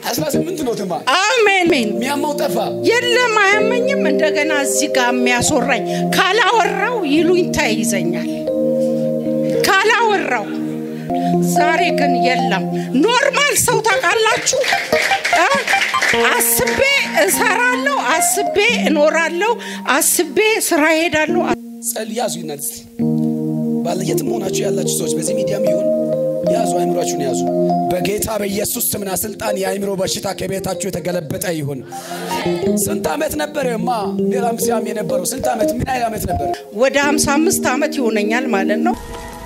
አስራ ስምንት ነው ትማ አሜን አሜን። የሚያማው ጠፋ። የለም አያመኝም። እንደገና እዚህ ጋር የሚያስወራኝ ካላወራው ይሉኝታ ይዘኛል። ካላወራው ዛሬ ግን የለም። ኖርማል ሰው ታውቃላችሁ እ? አስቤ እሰራለሁ፣ አስቤ እኖራለሁ፣ አስቤ ስራ ሄዳለሁ። ጸል ያዙ ይናል እስቲ ባለየትም ሆናችሁ ያላችሁ ሰዎች በዚህ ሚዲያም ይሁን ያዙ፣ አይምሯችሁን ያዙ። በጌታ በኢየሱስ ስምና ስልጣን የአይምሮ በሽታ ከቤታችሁ የተገለበጠ ይሁን። ስንት ዓመት ነበር ማ ሌላም ሲያም የነበረው ስንት ዓመት ምን ያህል ዓመት ነበር? ወደ 55 ዓመት ይሆነኛል ማለት ነው።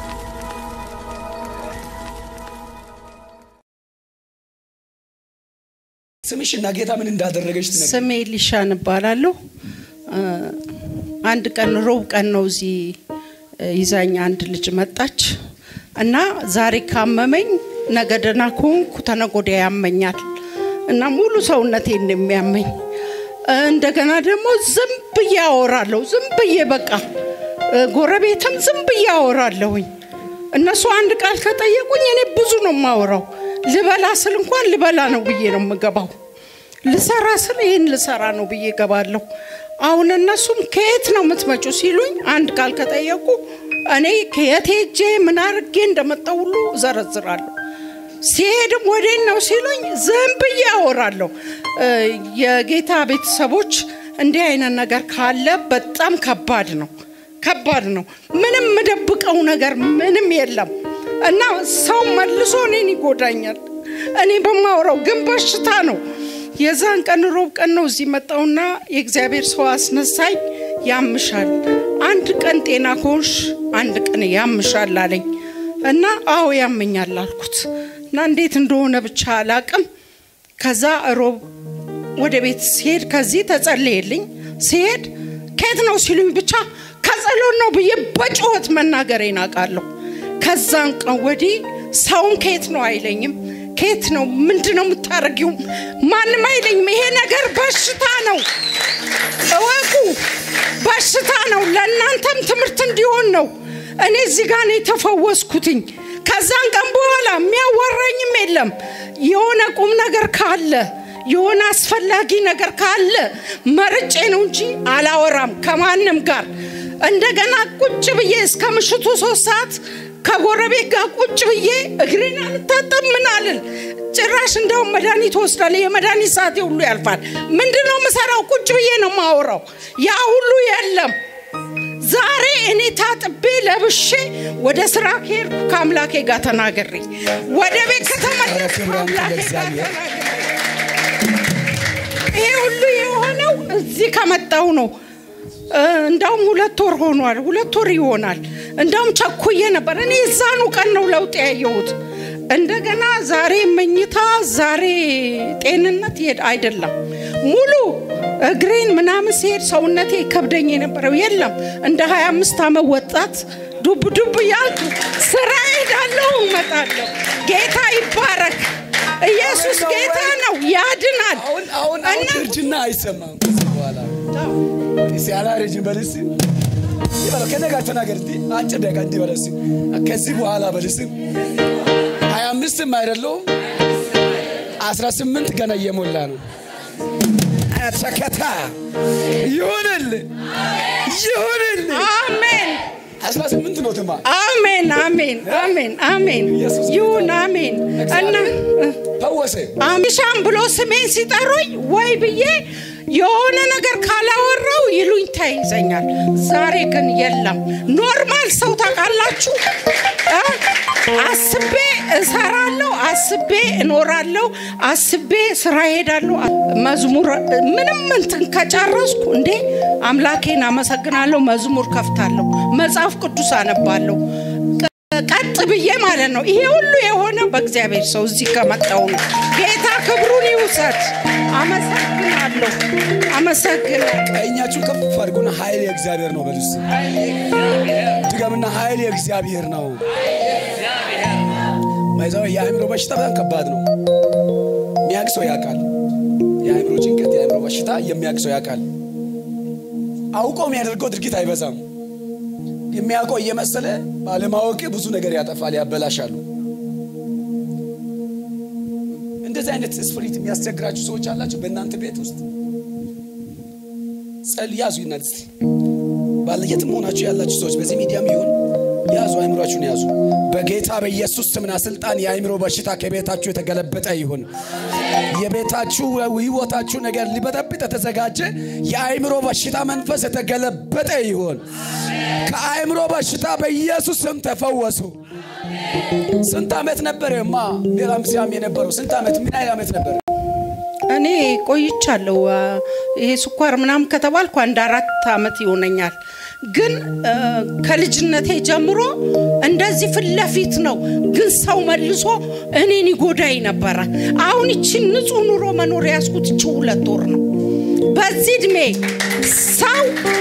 ስምሽ እና ጌታ ምን እንዳደረገች ትነግሪኝ። ስሜ ሊሻን እባላለሁ። እ፣ አንድ ቀን ሮብ ቀን ነው እዚህ እ፣ ይዛኝ አንድ ልጅ መጣች እና ዛሬ ካመመኝ ነገ ደህና ከሆንኩ ተነገ ወዲያ ያመኛል እና ሙሉ ሰውነቴን ነው የሚያመኝ። እ፣ እንደገና ደግሞ ዝም ብዬ አወራለሁ። ዝም ብዬ በቃ እ፣ ጎረቤትም ዝም ብዬ አወራለሁኝ። እነሱ አንድ ቃል ከጠየቁኝ እኔ ብዙ ነው የማወራው። ልበላ ስል እንኳን ልበላ ነው ብዬ ነው የምገባው። ልሰራ ስል ይህን ልሰራ ነው ብዬ ገባለሁ። አሁን እነሱም ከየት ነው የምትመጪው ሲሉኝ አንድ ቃል ከጠየቁ እኔ ከየት ሄጄ ምን አድርጌ እንደመጣሁ ሁሉ እዘረዝራለሁ። ሲሄድም ወዴት ነው ሲሉኝ ዝም ብዬ አወራለሁ። እ፣ የጌታ ቤተሰቦች እንዲህ አይነት ነገር ካለ በጣም ከባድ ነው፣ ከባድ ነው። ምንም የምደብቀው ነገር ምንም የለም እና ሰው መልሶ እኔን ይጎዳኛል። እኔ በማወራው ግን በሽታ ነው። የዛን ቀን ሮብ ቀን ነው እዚህ መጣውና የእግዚአብሔር ሰው አስነሳኝ። ያምሻል፣ አንድ ቀን ጤና ከሆንሽ አንድ ቀን ያምሻል አለኝ እና አዎ ያመኛል አልኩት እና እንዴት እንደሆነ ብቻ አላቅም። ከዛ ሮብ ወደ ቤት ሲሄድ ከዚህ ተጸለየልኝ። ሲሄድ ከየት ነው ሲሉኝ ብቻ ከጸሎት ነው ብዬ በጩኸት መናገሬን አውቃለሁ። ከዛን ቀን ወዲህ ሰውን ከየት ነው አይለኝም። ከየት ነው ምንድን ነው የምታደርጊው? ማንም አይለኝም። ይሄ ነገር በሽታ ነው፣ እወቁ፣ በሽታ ነው። ለእናንተም ትምህርት እንዲሆን ነው። እኔ እዚህ ጋር ነው የተፈወስኩትኝ። ከዛን ቀን በኋላ የሚያዋራኝም የለም። የሆነ ቁም ነገር ካለ የሆነ አስፈላጊ ነገር ካለ መርጬ ነው እንጂ አላወራም ከማንም ጋር። እንደገና ቁጭ ብዬ እስከ ምሽቱ ሶስት ሰዓት ከጎረቤት ጋር ቁጭ ብዬ እግሬን አልታጠብ ምን አልል። ጭራሽ እንደውም መድኃኒት ወስዳለሁ። የመድኃኒት ሰዓቴ ሁሉ ያልፋል። ምንድን ነው የምሰራው? ቁጭ ብዬ ነው የማወራው። ያ ሁሉ የለም። ዛሬ እኔ ታጥቤ ለብሼ ወደ ስራ ከሄድኩ ከአምላኬ ጋር ተናገሬ ወደ ቤት ከተመለስኩ ከአምላኬ ጋር ተናግሬ ይሄ ሁሉ የሆነው እዚህ ከመጣው ነው። እ፣ እንዳውም ሁለት ወር ሆኗል። ሁለት ወር ይሆናል። እንዳውም ቸኩዬ ነበር። እኔ እዛኑ ቀን ነው ለውጥ ያየሁት። እንደገና ዛሬ መኝታ፣ ዛሬ ጤንነት ይሄድ አይደለም ሙሉ እግሬን ምናምን ሲሄድ ሰውነቴ ከብደኝ የነበረው የለም። እንደ 25 ዓመት ወጣት ዱብ ዱብ እያልኩ ስራ ሄዳለሁ፣ እመጣለሁ። ጌታ ይባረክ። ኢየሱስ ጌታ ነው፣ ያድናል። አሁን አሁን አሁን እና እርጅና አይሰማም ከዚህ በኋላ እስኪ አላረጅም በል እስኪ ይበለው ከእኔ ጋር ተናገር እስኪ አጭር ደቂቃ እንዲህ በል እስኪ ከዚህ በኋላ በል እስኪ ሀያ አምስትም አይደለሁም አስራ ስምንት ገና እየሞላ ነው ሸከታ ይሁንል ይሁንል አሜን አስራ ስምንት ነው ትማ አሜን አሜን አሜን አሜን ኢየሱስ ይሁን አሜን እና ፈወሰ አሚሻም ብሎ ስሜን ሲጠሩኝ ወይ ብዬ የሆነ ነገር ካላወራው ይሉኝ ተይዘኛል። ዛሬ ግን የለም። ኖርማል ሰው ታውቃላችሁ እ? አስቤ እሰራለሁ፣ አስቤ እኖራለሁ፣ አስቤ ስራ ሄዳለሁ። መዝሙር ምንም እንትን ከጨረስኩ እንዴ አምላኬን አመሰግናለሁ፣ መዝሙር ከፍታለሁ፣ መጽሐፍ ቅዱስ አነባለሁ። ቀጥ ብዬ ማለት ነው። ይሄ ሁሉ የሆነው በእግዚአብሔር ሰው እዚህ ከመጣው ነው። ጌታ ክብሩን ይውሰድ። አመሰግናለሁ፣ አመሰግናለሁ። ቀኛችሁ ከፍ አድርጎና ኃይል የእግዚአብሔር ነው በሉ እስኪ ድገምና ኃይል የእግዚአብሔር ነው ማይዛው የአእምሮ በሽታ በጣም ከባድ ነው የሚያውቅ ሰው ያውቃል የአእምሮ ጭንቀት የአእምሮ በሽታ የሚያውቅ ሰው ያውቃል አውቀው የሚያደርገው ድርጊት አይበዛም የሚያውቀው እየመሰለ ባለማወቅ ብዙ ነገር ያጠፋል ያበላሻሉ እንደዚህ እንደዚህ አይነት ስፕሪት የሚያስቸግራችሁ ሰዎች አላችሁ በእናንተ ቤት ውስጥ ጸል ያዙ ይናት ባለየትም ሆናችሁ ያላችሁ ሰዎች በዚህ ሚዲያም ይሁን ያዙ፣ አይምሯችሁን ያዙ። በጌታ በኢየሱስ ስምና ስልጣን የአይምሮ በሽታ ከቤታችሁ የተገለበጠ ይሁን። የቤታችሁ ህይወታችሁ ነገር ሊበጠብጥ የተዘጋጀ የአይምሮ በሽታ መንፈስ የተገለበጠ ይሁን። ከአይምሮ በሽታ በኢየሱስ ስም ተፈወሱ። ስንት ዓመት ነበረ ማ ሌላም ሲያም የነበረው ስንት ዓመት ምን ያህል ዓመት ነበረ? እኔ ቆይቻለሁ። ይሄ ስኳር ምናምን ከተባልኩ አንድ አራት ዓመት ይሆነኛል። ግን ከልጅነቴ ጀምሮ እንደዚህ ፊት ለፊት ነው። ግን ሰው መልሶ እኔን ይጎዳኝ ነበረ። አሁን ይችን ንጹህ ኑሮ መኖር ያዝኩት ይቺ ሁለት ወር ነው። በዚህ እድሜ ሰው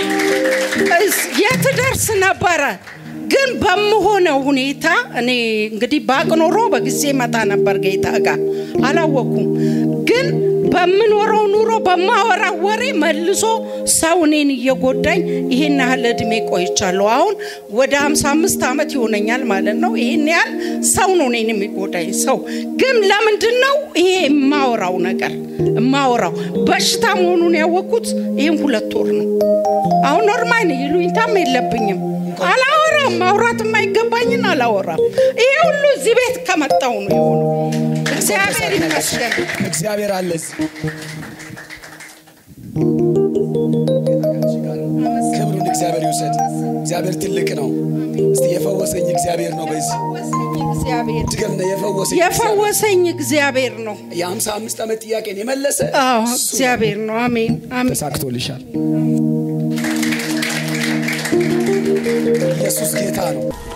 የት ደርስ ነበረ? ግን በምሆነው ሁኔታ እኔ እንግዲህ ባቅ ኖሮ በጊዜ መጣ ነበር ጌታ ጋር አላወኩም። ግን በምኖረው ኑሮ በማወራው ወሬ መልሶ ሰው እኔን እየጎዳኝ ይሄን ያህል እድሜ ቆይቻለሁ። አሁን ወደ 55 ዓመት ይሆነኛል ማለት ነው። ይሄን ያህል ሰው ነው እኔን የሚጎዳኝ ሰው። ግን ለምንድን ነው ይሄ የማወራው ነገር የማወራው በሽታ መሆኑን ያወቅኩት ይህም ሁለት ወር ነው። አሁን ኖርማል ይሉኝታም የለብኝም። አላወራም። ማውራት የማይገባኝን አላወራም። ይሄ ሁሉ እዚህ ቤት ከመጣው ነው የሆነው። እግዚአብሔር ይመስገን። እግዚአብሔር አለ እዚህ። ክብሩን እግዚአብሔር ይውሰድ። እግዚአብሔር ትልቅ ነው። እስቲ የፈወሰኝ እግዚአብሔር ነው። በዚህ እግዚአብሔር ድገም ነው የፈወሰኝ የፈወሰኝ እግዚአብሔር ነው። የሀምሳ አምስት ዓመት ጥያቄን የመለሰ አዎ እሱ ነው። እግዚአብሔር ነው። አሜን አሜን። ተሳክቶልሻል። ኢየሱስ ጌታ ነው።